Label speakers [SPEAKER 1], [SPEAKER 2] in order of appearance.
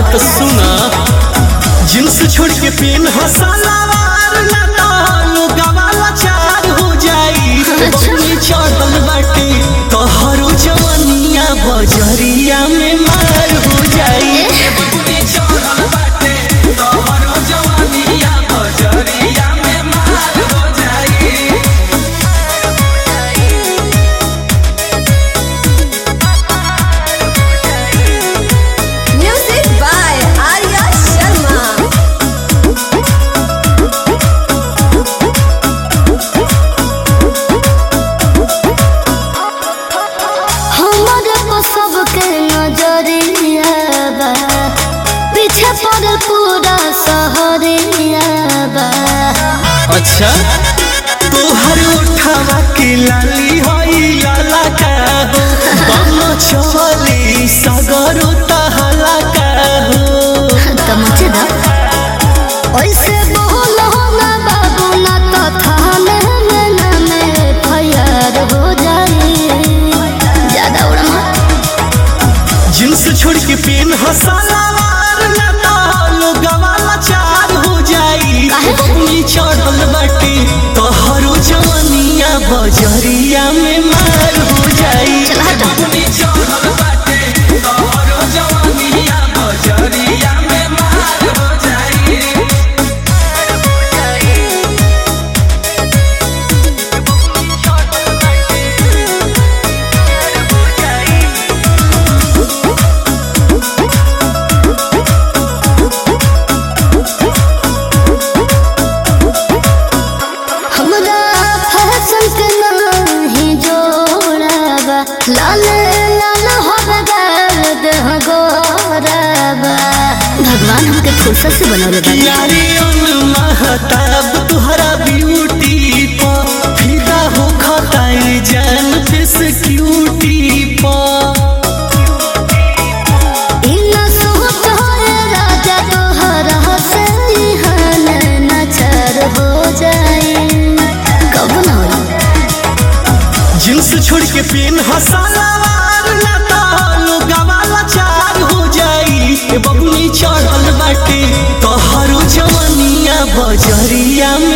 [SPEAKER 1] अरे तो सुना जींस छोड़ के पेन हसलावार ना तो गवाला चार हो जाई बबुनी चढ़ल बाटे तोहरो जवनिया बजरिया में मार हो जाई बबुनी चढ़ल बाटे तोहरो जवनिया बजरिया में मार हो जाई
[SPEAKER 2] Music by Arya Sharma.
[SPEAKER 3] हमारे को सबके नजरिया बा पीछे पड़ल पूरा शहरिया बा
[SPEAKER 1] अच्छा तोहर उठावा के लाली होई लाला का हो बम चली सगरो तहला का हो
[SPEAKER 3] तमचे दा ऐसे बोलो ना बाबू ना तो थाने में ना में फयर हो जाई ज्यादा उड़ा मत
[SPEAKER 1] जींस छोड़ के पेन हसलावार ना तो गवाला चार हो जाई
[SPEAKER 3] काहे?
[SPEAKER 1] बबुनी चढ़ल बाटे तोहरो जवनिया बजरिया में मार हो जाई
[SPEAKER 3] चल हट।
[SPEAKER 1] बबुनी चढ़ल बाटे तोहरो जवनिया बजरिया में मार हो जाई
[SPEAKER 3] हमरा फैशन के नाही जोड़ाबा लाल लाल होबे दर्द हो गोराबा भगवान हमके फुर्सत से बनौले बा
[SPEAKER 1] यारी उन महताब तुहरा ब्यूटी पा फिदा हो खताई जान फिस क्यूटी पा
[SPEAKER 3] इना सोच होए राजा तोहरा से हाल नचर हो जाए कब ना होई
[SPEAKER 1] जींस छोड़ के पेन हसलावार ना तो गवाला चार हो जाई ए बबुनी चढ़ल बाटे तोहरो जवनिया बजरिया